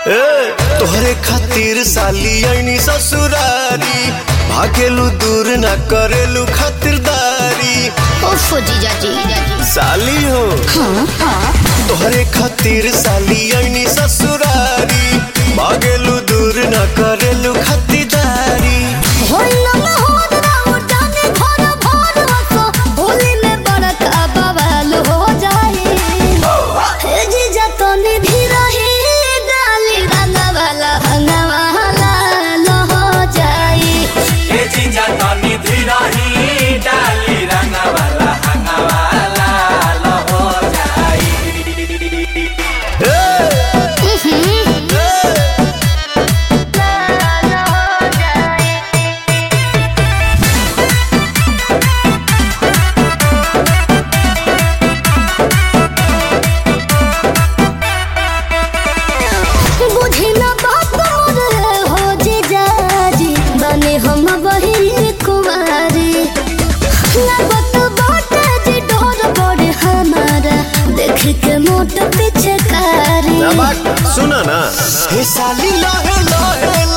ए, तोहरे खातिर साली ऐनी ससुरारी भागेलू दूर ना करेलू खातिरदारी उफ जीजा जी साली हो तोहरे खातिर साली ऐनी ससुरारी भागेलू दूर ना करेलू खातिरदारी होइला ना होद ना उठाने घर भर वसो होली में बड़का बवाल हो जाए हे जीजा तो निधि रही डाली रंगा वाला हंगा वाला लो हो जाए ए जीजा तनी धीरही डाली रंगवाला हंगवाला लो हो जाई बुझी ना बात मोर हो जीजा जी बने हम बहिनी कुमारी लगत बाटे जी डोर बड़े हमारा देख के मोट पीछे कारी सुना ना हे साली लहे लहे